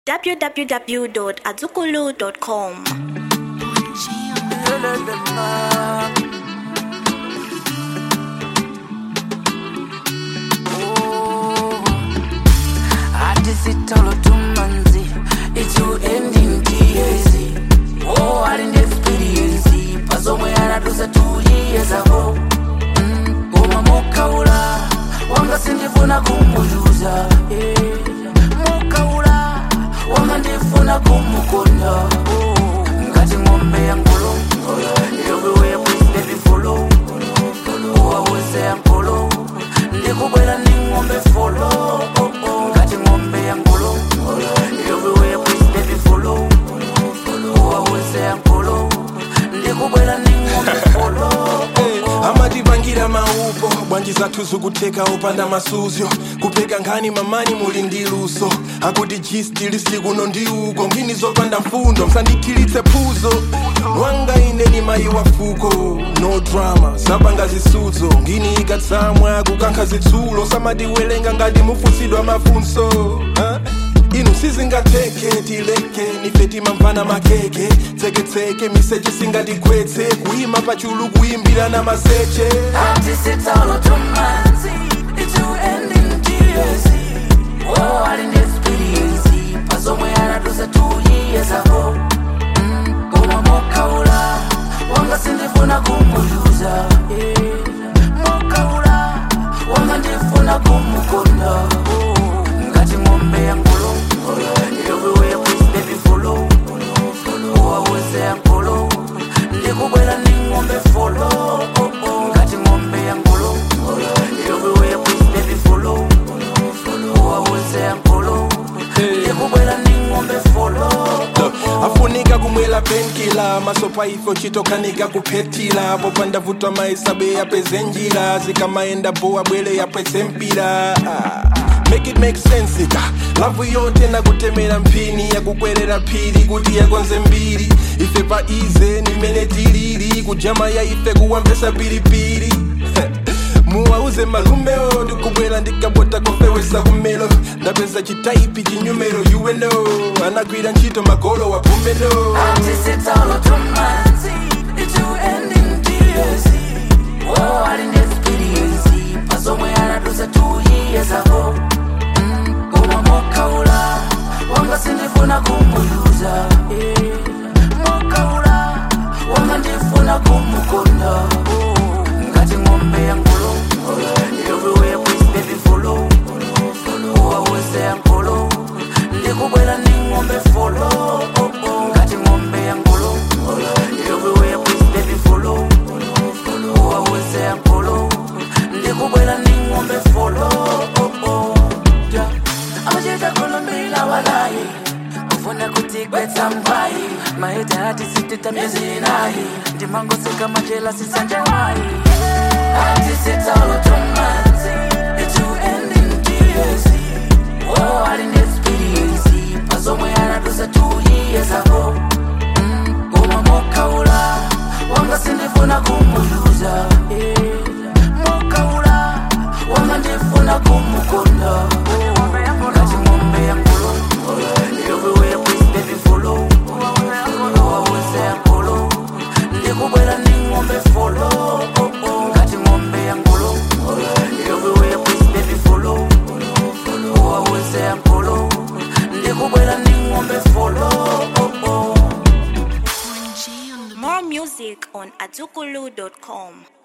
www.azukulu.com. hati sitolo tumanzi ichiuending tiezi oh alinde experience pazomwe anadusa tuyiyezavo koma mukaula wanga sindifuna kumuyuza eh. mukaula wanga ndifuna kumukonda oh. ngati ng'ombe ya ngolo everywhere please baby follow waweze ya ngolo ndikubwera ndi ng'ombe follow oh, oh. ngati ng'ombe ya ngolo everywhere please baby follow waweze ya ngolo ndikubwera ndi ng'ombe follow oh, oh. amatipangira maupo bwanji zathu zikuteka opanda masuzyo kupeka nkhani mamani muli ndi luso akuti jistilisi kuno ndi uko ngini zopanda mfundo msandikhilitse phuzo wanga ine ni mayi wa fuko no drama zapanga zisudzo ngini ikatsamwa kukankha zitsulo samatiwelenga ngati mufusidwa mafunso huh? inu sizingatheke tileke nife timamvana makeke tseketseke miseche singatigwetse kuyima pachulu kuyimbira na maseche Hati sitolo tumanzi ichiuending tiezi oh alinde experience pazomwe anadusa tuyiyezavo koma mokaula wanga sindifuna kumuyuza eh. mokaula wanga ndifuna kumukonda oh. ngati ng'ombe ya ngolo everywhere please baby follow waweze ya ngolo ndikubwera ndi ng'ombe follow oh, oh. ngati ng'ombe ya ngolo everywhere please baby follow waweze ya ngolo ndikubwera ndi ng'ombe follow oh, oh. afunika kumwela penkila masopa ifo chitokanika kuphetila popanda vutwa maisabe yapeze njira zikamaenda bowa bwele yapwetse mpira Ah, make it make sense ka lavu yote nakutemera mphini yakukwerera phiri kuti yakonze mbiri ife pa ize nimene tilili kujama ya ife kuwambesa pilipili muwauze malumeo ndikubwera ndikabota kofewesa kumelo ndapeza chitaipi chinyumero uweno anagwira ntchito magolo wa pumbelo Antisitolo tumanzi ichiuending tiezi oh alinde experience pazomwe anadusa tuyiyezavo koma mokaula wanga sindifuna kumuyuza eh. mokaula wanga ndifuna kumukonda oh. ngati ng'ombe ya ngolo everywhere please baby follow waweze ya ngolo ndikubwera ndi ng'ombe follow oh, oh. ngati ng'ombe ya ngolo everywhere please baby follow waweze ya ngolo ndikubwera ndi ng'ombe follow oh, oh. Yeah. amachita kulumbila walayi kufuna kutigwetsa mbayi maita ati sitita miezi inayi ndimangoseka majela sisanjewayi ati sitalo tumanzi ichiuending tiezi oh alinde experience pazomwe anadusa tuyiyezavo koma mokaula wanga sindifuna kumuyuza eh. mokaula wanga ndifuna kumukonda ngati ng'ombe ya ngolo everywhere please baby follow waweze ya ngolo ndikubwera ndi ng'ombe follow oh, oh. ngati ng'ombe ya ngolo everywhere please baby follow waweze ya ngolo ndikubwera ndi ng'ombe follow oh, oh. More music on azukulu.com.